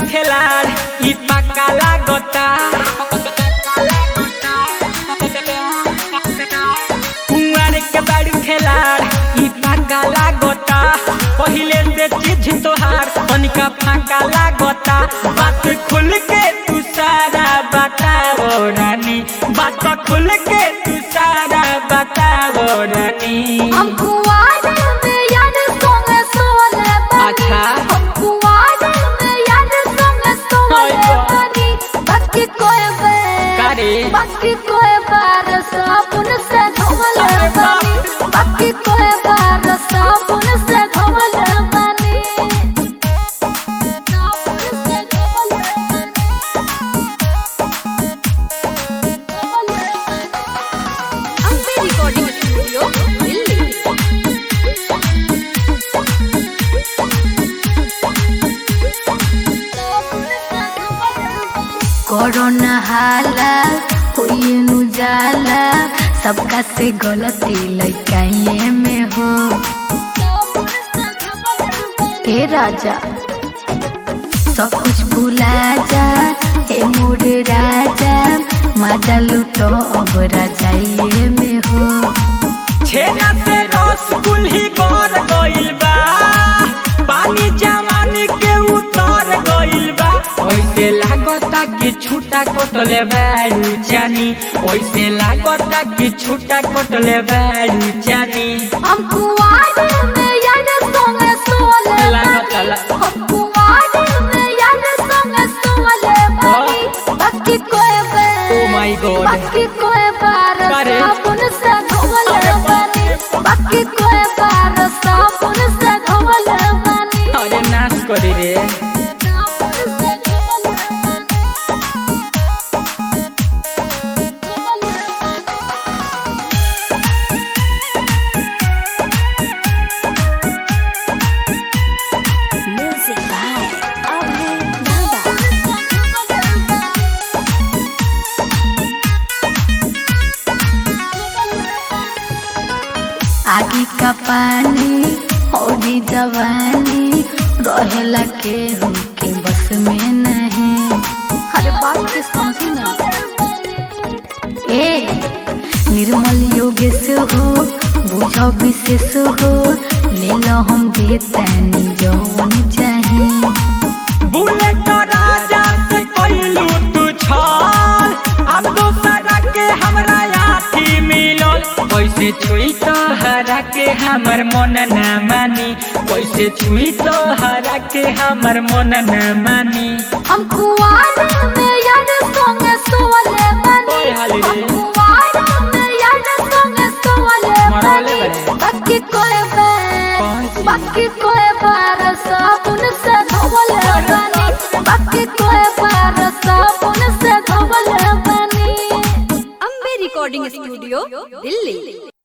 खेलाड़ ई पक्का लागता कुंवर के बारू खेलाड़ ई पक्का लागता पहिले से चीज तोहार तनिका फाका लागता बात खुल के तू सारा बताओ रानी बात खुल के तू सारा बताओ रानी हम कुआरे में यार संग सोले बानी अच्छा। हम कुआरे में यार संग सोले हाय बा। बानी बाकी कोई बार कारे? बाकी कोई बार साबुन से धोले अरे बाप बानी बाकी कोई बार साबुन से धोले बानी साबुन से धोले बानी धोले बानी Ambe recording studio Delhi corona हाला हुई नु जाला सबका से गलती लइकाइए में हो ए राजा सब कुछ भुला जा ए मोर राजा मजा लूटो अब राजाइए में हो छेना से रस कुल्ही कर गइल बा पानी जवानी के उतर गइल बा ओइसे लागता कि छूटा कटले बारू जानी ओइसे लागता कि छूटा कटले बारू जानी हम कुआरे में यार संग सोले लागता बानी ला- हम कुआरे में यार संग सोले बानी बाकी कोई बार Oh my God. बाकी कोई बार अरे। साबुन से धोले अरे बाप बानी बाकी कोई बार साबुन से धोले बानी अरे नाश करे रे साबुन से धोले बानी धोले बानी म्यूजिक बाय अभय दादा आगे का पानी और जवानी रहेला के के बस में नहीं अरे बात के समझी ना ए निर्मल योगेश हो बुझो विशेष हो ले लो हम देतानी जौन चाहे बुलेट राजा से कइलू तू छल अब दोसरा के हमरा आथी मिलल कैसे छुई तो हरा के हमर मन न मानी कैसे छुई तो हरा के हमर मन न मानी हम कुआरे में यार संग सोले बानी ओए हाली रे। हम कुआरे में यार संग सोले मरौले बानी बड़े। बाकी कोई बार कौन सी? बाकी कोई बार साबुन से धोले बानी बाकी कोई बार साबुन से धोले बानी अम्बे रिकॉर्डिंग स्टूडियो दिल्ली